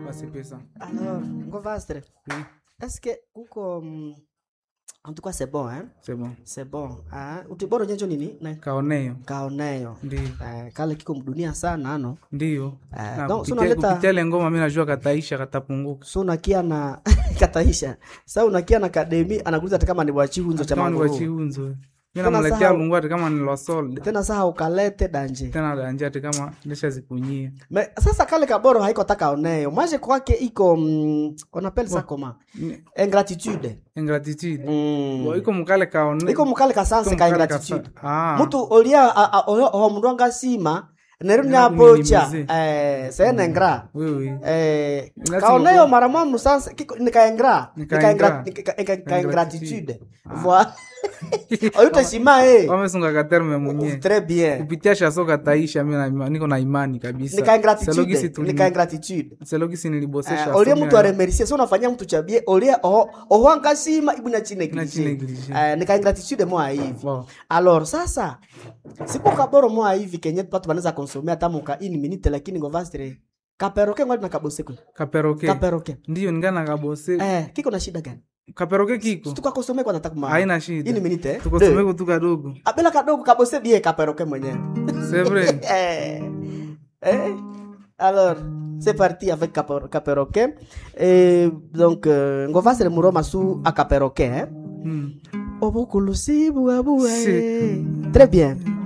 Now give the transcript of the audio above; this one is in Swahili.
basi pesa alors ngovastre oui est-ce que kuko mm, en tout cas c'est bon hein c'est bon c'est bon ah utiboro nyenjo nini na kaoneyo kaoneyo ndio eh, kale kiko mdunia sana ano ndio Eh, Na donc, so kupitia- unaleta- kupitia ile ngoma mi najua kataisha katapunguka so unakia na kataisha sa unakia na kademi anakuuliza hata kama ni bwachihunzo cha kama ni maguru wachiunzo mi Tena namletea sahau- lungu hati kama ni lwasolde tena saa ukalete danje tena danje hati kama ndishazikunyia Me, sasa kale kaboro haiko taka oneyo maje kwake iko mm, onapele sa koma Ni- ingratitude ingratitude mm. Bo, iko mukale kaone iko mukale kasanse iko ka mukale ingratitude kasa- Ah. mutu olia a- a- oho oho mundu angasima neru Nena nyapocha kuminimize. eh, sene ngra Oui, oui. eh, Lazima kaoneyo ku- mara mwa musanse kiko nikaengra Nikaengra. nikaingratitude voi oyuteshima e wamesunga katerme munye très bien kupitia shaso kataisha mi na- niko na imani kabisa nikaingratitude Selogisi tuli- nikaingratitude selogisi nilibosesha Eh, olie so mtu mi- aremercie so unafanyia mtu chabie olie oho oho ankasima ibu na chine Na chine neglige. eh, nikaingratitude mwa hivi Wow. alors sasa siku kaboro mwa hivi kenye watu wanaweza konsomea hata muka ini minute lakini ngovastre kaperoke ngwali na kaboseko kaperoke kaperoke ndiyo ningana kabose eh kiko na shida gani kaperoke kiko tukakosomea kwa nataka ma haina ini shida minute eh? tukosomeko tu kadogo abela kadogo kabose bie kaperoke mwenyewe sevre eh, eh. Alors, c'est parti avec Caper- Caperoquet. Et donc, euh, Ngovasre Muroma sous à Caperoquet. Hein? hmm. Obukulusi, bouaboué. Si. Très bien.